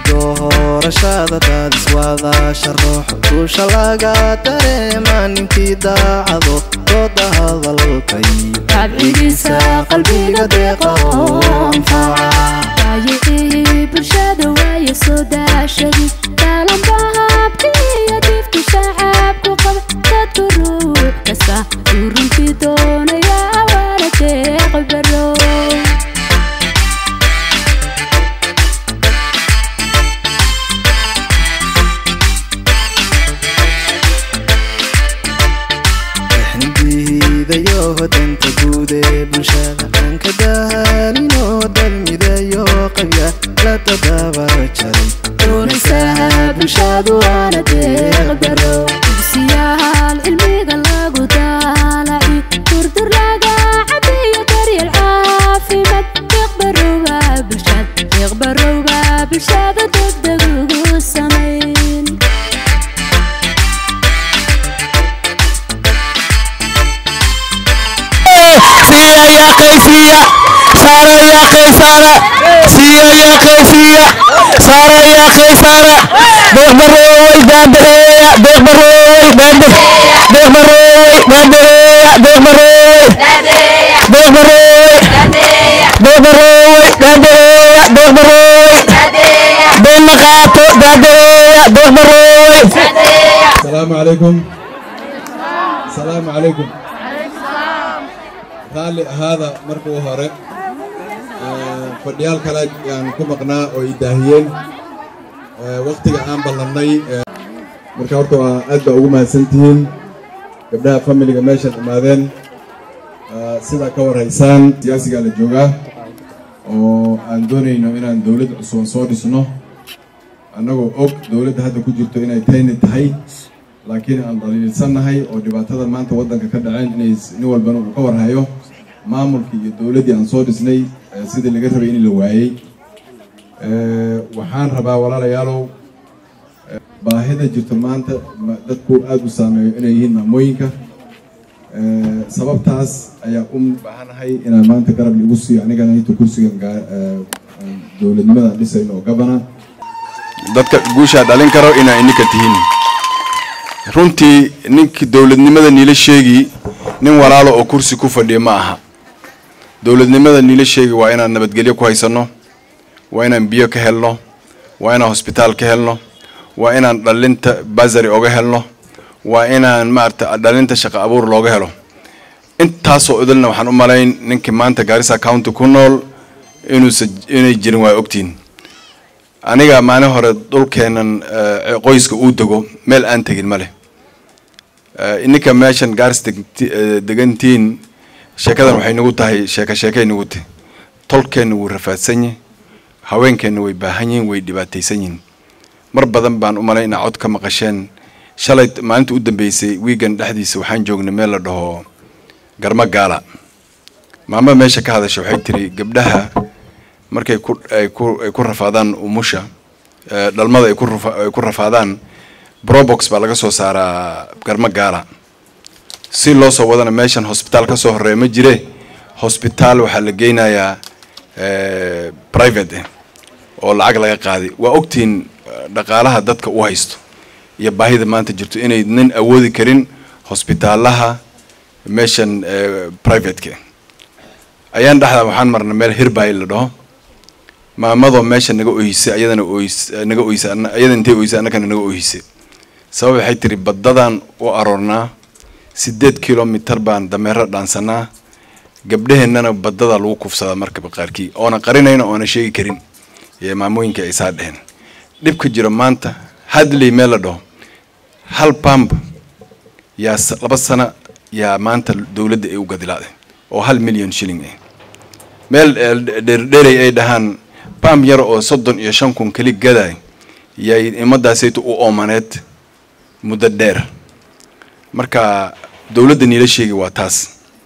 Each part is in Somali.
doorashada daadiswadaasha ruux duusha laga dareema ninkii daacado dooda hadalkay abcigiisa qalbiga deeqa oo anfaca waayicii bulshada waaye soo daashadi daalanbahabkiiyo difti shacabku qaba dadku ruux kasta uu runtii doonaya waana deeq baro exnidiidayo danta guud ee bulshada aan ka daalinoo dalmidayo qabya la tadabar jaray doonaysaha bulshadu waana deeq baro dugsiyaal cilmiga lagu daalaci durdur laga cabiyo daryeel caafimaad deeq barowba bulshad deeq barowba bulshada degdeg ugu samayn سيا يا قيسية سارة يا قيسارة سيا يا قيسية سارة يا قيسارة بيخ بروي باندهية بيخ بروي باندهية بيخ بروي باندهية بيخ بروي بيخ بروي بيخ بروي باندهية بيخ بروي بين مقاطو باندهية بيخ بروي السلام عليكم السلام عليكم raalli ahaada markuu hore fadhiyaal kale aan ku maqnaa oo i daahiyeen wakhtiga aan ballannay marka horta waa aad baa ugu mahadsantihiin gabdhaha familiga meeshaan imaadeen sidaa ka warhaysaan siyaasigaa la joogaa oo aan doonayno inaan dowlad cusuban soo dhisno annagoo og dowladda hadda ku jirto inay tayni tahay laakiin aan dhaliilsannahay oo dhibaatada maanta waddanka ka dhaceen inay nin walbana uu ka warhayo maamulkii iyo dowladdii aan soo dhisnay sidii laga rabay in la waayey waxaan rabaa walaalayaalow baahida jirto maanta dadku aada u saameeyo inay yihiin maamooyinka sababtaas ayaa u baahanahay inaan maanta garab igu siiyo anigana inta kursigan dowladnimada dhisayno oo gabana dadka guushaa dhalin karo inaa ininka tihiin runtii ninkii dowladnimada niila sheegi nin walaalo oo kursi ku fadhiya ma aha dowladnimada niila sheegi waa inaan nabadgelyo ku haysanno waa inaan biyo ka helno waa inaan hosbitaal ka helno waa inaan dhalinta basari oga helno waa inaan maarata dhalinta shaqo abuur looga helo intaasoo idilna waxaan u malayn ninkii maanta gaarisa county ku nool inuusa inay jirin waa ogtiin aniga maalin hore dhulkeenan qoyska uu dego meel aan tegin ma leh ininka meeshan gaaris degantiin sheekadan waxay nagu tahay sheeka sheekay nagu tahay tolkeenna wuu rafaadsan yahay haweenkeenna way baahan yihin way dhibaataysan yihin mar badan baan u malay inaa cod ka maqasheen shalay maalinta u dambeysay wiigan dhexdiisa waxaan joognay meel la dhaho garmo gaala maama meesha ka hadasha waxay tiri gabdhaha markay ku ay ku ay ku rafaadaan umusha dhalmada ay ku ay ku rafaadaan brobox baa laga soo saaraa garmo gaala si loo soo wadana meeshan hosbitaal ka soo horeeya ma jire hosbitaal waxaa la geynayaa private eh oo lacag laga qaaday waa ogtihiin dhaqaalaha dadka u haysto iyo baahida maanta jirto inay nin awoodi karin hosbitaalaha meeshan privateka ayaan dhexdaa waxaan marnay meel hirbay la dhaho maamadoo meesha naga oyhisay ayadana oys naga oysa ayada intay oysay annagana naga oyhisay sabab waxay tiri baddadan u aroornaa sideed kilomitar baan dameero dhaansanaa gabdhaheennana badada lagu kufsadaa markaba qaarkii oona qarinayna oona sheegi karin ee maamooyinka ay saa dheheen dhibka jiro maanta hadley meel la dhaho hal bamb yaa laba sana yaa maanta dowladda ay u gadilaade oo hal milyan shilling ah meel dheerdheeray ay dhahaan bamb yar oo soddon iyo shan kun keli gaday yay imadaasaytu u oomaneed muddo dheer marka dowladda niila sheegi waa taas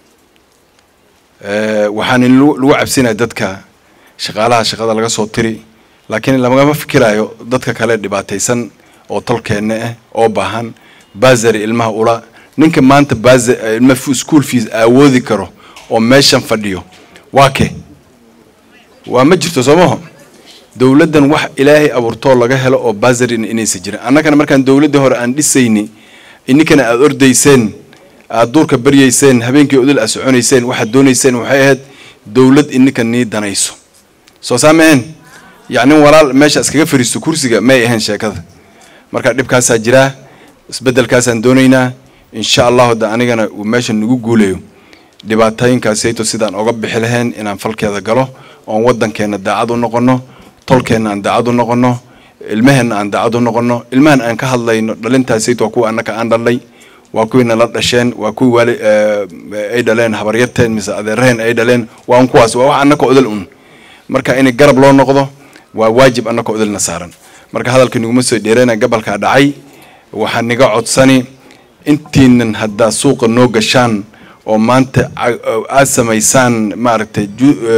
waxaan lagu cabsinaya dadka shaqaalaha shaqada laga soo tiri laakiin lagama fikiraayo dadka kale dhibaataysan oo tolkeenne ah oo baahan basary ilmaha ula ninka maanta bas ilma school fees awoodi karo oo meeshan fadhiyo waa ke waa ma jirto soo maho dowladdan wax ilaahay abuurtoo laga helo oo basarin inaysan jirin annagana markaan dowladdii hore aan dhisayni ininkana aada ordayseen aada duurka baryayseen habeenkii odol aad soconayseen waxaad doonayseen waxay ahayd dowlad ininka nii danayso soo saa maheen yacni walaal meesha iskaga fariisto kursiga may ahayn sheekada marka dhibkaasaa jiraa isbeddelkaasaan doonaynaa insha allahu da anigana uu meesha nagu guulayo dhibaatooyinkaasayto sidaan oga bixi lahayn inaan falkeeda galo oon waddankeenna daacad u noqono tolkeenna aan daacad u noqono ilmaheenna aan daacad u noqono ilmahan aan ka hadlayno dhalintaasayto waa kuwa annaka aan dhalnay waa kuwii nala dhasheen waa kuwii waali ay dhaleen habaryarteen mise adeeraheen ay dhaleen waa un kuwaas waa wax annaka odol un marka in garab loo noqdo waa waajib annaka odolna saaran marka hadalka niguma soo dheerana gabalkaa dhacay waxaa niga codsani intiinan haddaa suuqa noo gashaan oo maanta aad samaysaan maaragtay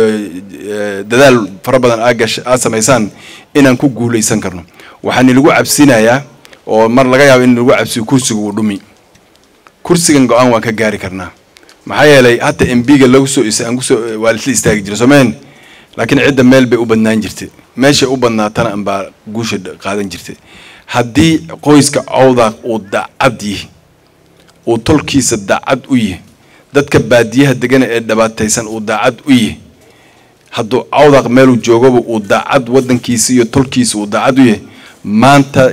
dadaal fara badan aad samaysaan inaan ku guulaysan karno waxaa nilagu cabsinayaa oo mar laga yaabo in lagu cabsiyo kursiga uu dhumi kursigan go-aan waan ka gaari karnaa maxaa yeelay hata mbiga lagu soo aan kusoo waa lisla istaagi jira soomeen laakiin cidda meel bay u badnaan jirtay meeshay u badnaatana anbaa guusha qaadan jirtay haddii qoyska cawda uu dacad yihi uu tolkiisa dacad u yihi dadka baadiyaha degana ee dhibaataysan uu daacad u yihi hadduu cawdaq meeluu joogaba uu daacad waddankiisa iyo tolkiisa uu daacad u yahay maanta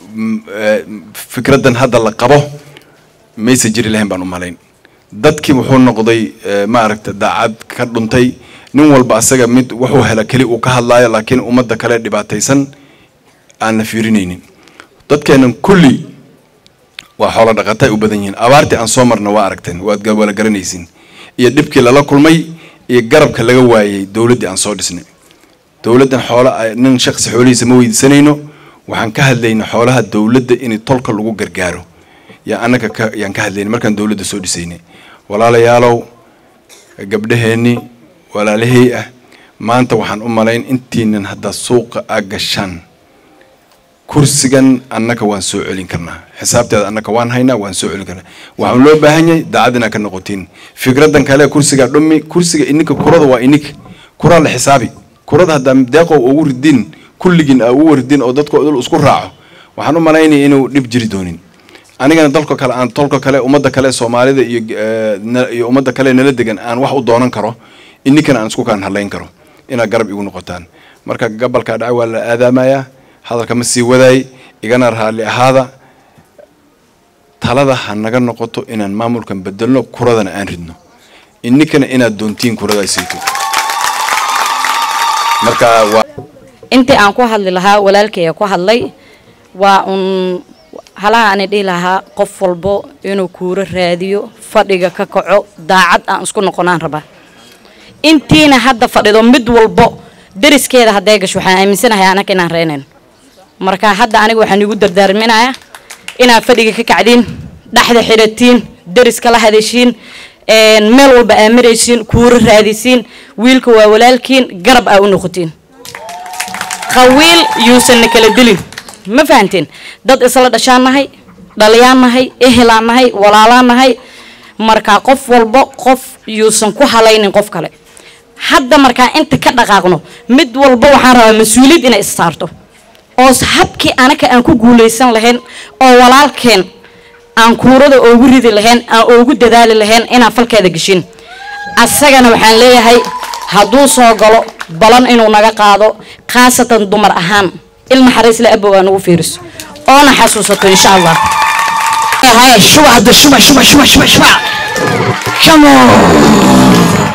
fikraddan hadda la qabo maysa jiri lahayn baan u malayn dadkii wuxuu noqday maaragta daacad ka dhuntay nin walba asaga mid wuxuu hela keli uu ka hadlaayo laakiin ummadda kale dhibaataysan aan la fiirinaynin dadkeennan kulli waa xoolo dhaqata ay u badan yihiin abaartii aan soo marna waa aragteen waad wala garanaysiin iyo dhibkii lala kulmay iyo garabka laga waayey dowladdii aan soo dhisnay dowladdan xoolo nin shaqsi xoolihiisa ma weydiisanayno waxaan ka hadlayna xoolaha dowladda in tolka lagu gargaaro yaa annaga ka yaan ka hadlayna markaan dowladda soo dhisaynay walaalayaalow gabdhaheenni walaalahey ah maanta waxaan u malayn intiinan haddaa suuqa aa gashaan kursigan annaka waan soo celin karnaa xisaabteeda annaka waan haynaa waan soo celin karnaa waxaan loo baahan yahay daacad inaa ka noqotiin fikraddan kale kursigaa dhumi kursiga ininka kurada waa ininka kuraa la xisaabi kurada haddaa deeqow ugu ridin kulligiin aa ugu ridin oo dadka dul isku raaco waxaan u malaynaya inuu dhib jiri doonin anigana dalka kale aan tolka kale ummadda kale soomaalida iyo iyo ummadda kale nala degan aan wax u doonan karo ininkana aan isku kaan hadlayn karo inaad garab igu noqotaan marka gabalkaa dhaca waa la aadaamayaa hadalka ma sii wadaay igana raalli ahaada talada ha naga noqoto inaan maamulkan bedelno kuradana aan ridno ininkana inaad doontiin kuradaasayto marka waa intii aan ku hadli lahaa walaalkaya ku hadlay waa un halaha ani dhihi lahaa qof walbo inuu kuuro raadiyo fadhiga ka kaco daacad aan isku noqonaan rabaa intiina hadda fadhido mid walbo dariskeeda hadday gasho waxaan aaminsanahay anaka inaan reynayno marka hadda aniga waxaan igu dardaarminayaa inaad fadhiga ka kacdiin dhexda xidhatiin dariska la hadashiin meel walba aa maraysiin kuuro raadisiin wiilka waa walaalkiin garab aa u noqotiin qawiil yuusanna kala dilin ma fahanteen dad isla dhashaan nahay dhaliyaan nahay ehelaan nahay walaalaan nahay markaa qof walbo qof yuusan ku halaynin qof kale hadda markaa inta ka dhaqaaqno mid walba waxaan rabaa mas-uuliyad inay is saarto oo habkii anaka aan ku guulaysan lahayn oo walaalkeen aan kuurada oogu ridi lahayn aan oogu dadaali lahayn inaan falkeeda geshin asagana waxaan leeyahay hadduu soo galo balan inuu naga qaado khaasatan dumar ahaan ilma xariisle abow aa nagu fiiriso oona xasuusato insha allah shuba hadda shuba shuba shuba shuba shuba come on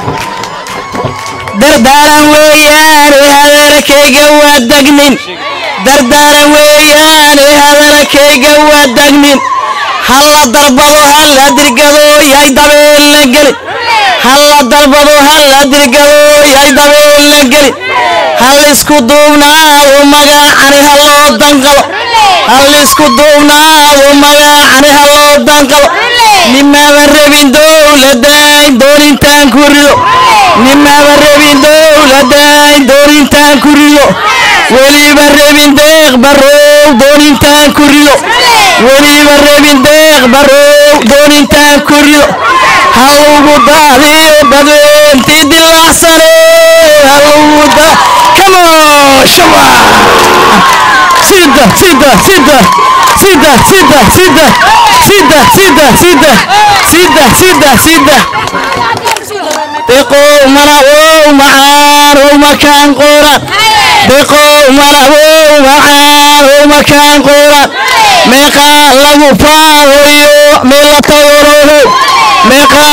dardaaran weeyaane hadalkayga waa degnin dardaaran weeyaane hadalkayga waa degnin halla dalbado halla dirgado yahay dabeelna gelin halla dalbado halla dirgado yahay dabeelna gelin hal isku duubnaawo magaacani halloo danqalo hal isku duubnaawo magaacani halloo danqalo nimaba rabin dowladayn doonintaan ku rido nimaba rabin dowladayn doonintaan ku rido weliba rabin deeq barow doonintaan ku rido weliba rabin deeq barow doonintaan ku rido halugu daadiyo badweynti dilaacsane halugu da come on sida sida sida sida sida sida sida sida sida sida sida sida deqow malawow macaan ow makaan quran deqow malawow macaan ow makaan quran meeqaa lagu faawayo meela taworoho meeqaa